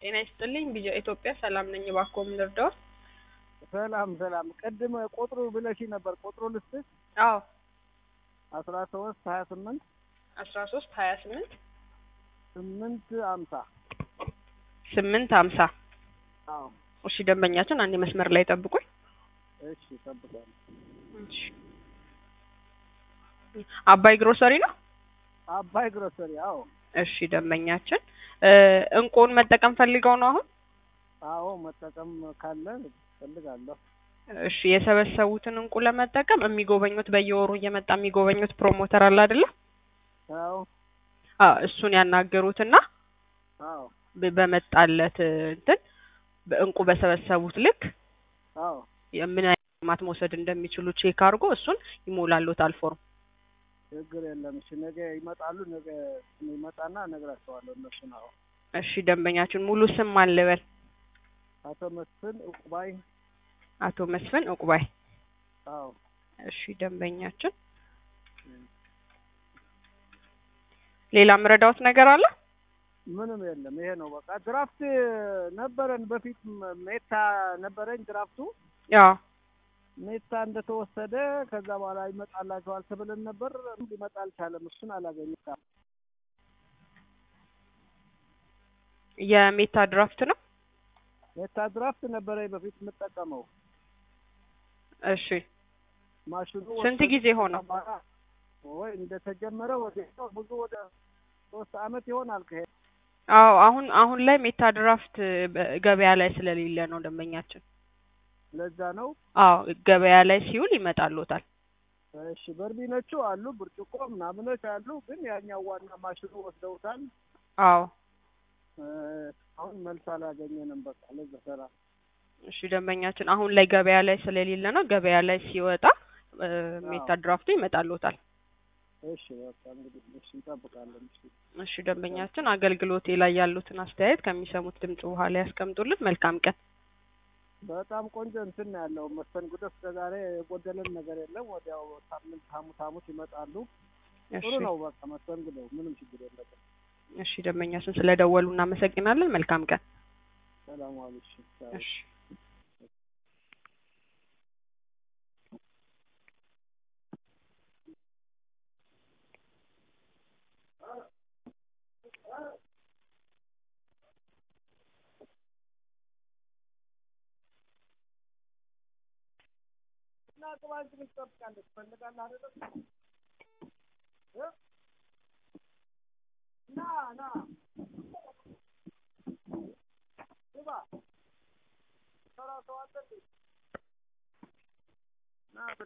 ጤና ይስጥልኝ ቢጃ ኢትዮጵያ ሰላም ነኝ። እባክዎ ምን ልርዳዎት? ሰላም ሰላም። ቅድም ቁጥሩ ብለሽ ነበር። ቁጥሩ ልስጥሽ? አዎ አስራ ሶስት ሀያ ስምንት አስራ ሶስት ሀያ ስምንት ስምንት አምሳ ስምንት ሀምሳ አዎ እሺ ደንበኛችን አንድ መስመር ላይ ጠብቁኝ። እሺ እጠብቃለሁ። እሺ አባይ ግሮሰሪ ነው? አባይ ግሮሰሪ አዎ እሺ ደንበኛችን እ እንቁን መጠቀም ፈልገው ነው አሁን? አዎ መጠቀም ካለ ፈልጋለሁ። እሺ የሰበሰቡትን እንቁ ለመጠቀም የሚጎበኙት በየወሩ እየመጣ የሚጎበኙት ፕሮሞተር አለ አይደለ? አዎ አ እሱን ያናገሩትና አዎ በ- በመጣለት እንትን በእንቁ በሰበሰቡት ልክ አዎ ምን አይነት ልማት መውሰድ እንደሚችሉ ቼክ አድርጎ እሱን ይሞላሉታል ፎርም። ችግር የለም። እሺ ነገ ይመጣሉ። ነገ ይመጣና እነግራቸዋለሁ እነሱን። አዎ እሺ ደንበኛችን ሙሉ ስም ማን ልበል? አቶ መስፍን እቁባይ። አቶ መስፍን እቁባይ። አዎ እሺ ደንበኛችን ሌላ ምረዳዎት ነገር አለ? ምንም የለም። ይሄ ነው በቃ። ድራፍት ነበረን በፊት ም- ሜታ ነበረኝ ድራፍቱ ያው ሜታ እንደተወሰደ ከዛ በኋላ ይመጣላቸዋል ተብለን ነበር። ሊመጣ አልቻለም። እሱን አላገኘም። የሜታ ድራፍት ነው። ሜታ ድራፍት ነበረኝ በፊት የምጠቀመው እሺ ማሽኑ ስንት ወሰደ። ጊዜ ሆነው? በኋላ ወይ እንደተጀመረ ወደ ብዙ ወደ ሶስት አመት ይሆናል ከሄደ አዎ አሁን አሁን ላይ ሜታ ድራፍት በ- ገበያ ላይ ስለሌለ ነው ደንበኛችን። ለዛ ነው። አዎ ገበያ ላይ ሲውል ይመጣልዎታል። እሺ በርሚኖቹ አሉ፣ ብርጭቆ ምናምኖች አሉ። ግን ያኛው ዋና ማሽኑ ወስደውታል። አዎ እ፣ አሁን መልስ አላገኘንም። በቃ ለዛ ሰራ እሺ ደንበኛችን አሁን ላይ ገበያ ላይ ስለሌለ ነው። ገበያ ላይ ሲወጣ እ፣ ሜታ ድራፍቱ ይመጣልዎታል። እሺ በቃ እንግዲህ እሺ እንጠብቃለን። እሺ እሺ ደንበኛችን አገልግሎቴ ላይ ያሉትን አስተያየት ከሚሰሙት ድምጽ በኋላ ያስቀምጡልን። መልካም ቀን። በጣም ቆንጆ እንትን ነው ያለው መስተንግዶ። እስከ ዛሬ የጎደለን ነገር የለም። ወዲያው ሳምንት ሐሙስ ሐሙስ ይመጣሉ። እሺ ጥሩ ነው በቃ መስተንግዶ፣ ምንም ችግር የለበትም። እሺ ደንበኛችን ስለደወሉ እናመሰግናለን። መልካም ቀን። ሰላም ዋሉ። እሺ ቻው። እሺ እና ግባ እንጂ ምን ትጠብቃለህ? ትፈልጋለህ አይደለም? እ? ና ና ግባ። ሰራ ሰው አለ እንዴ? ና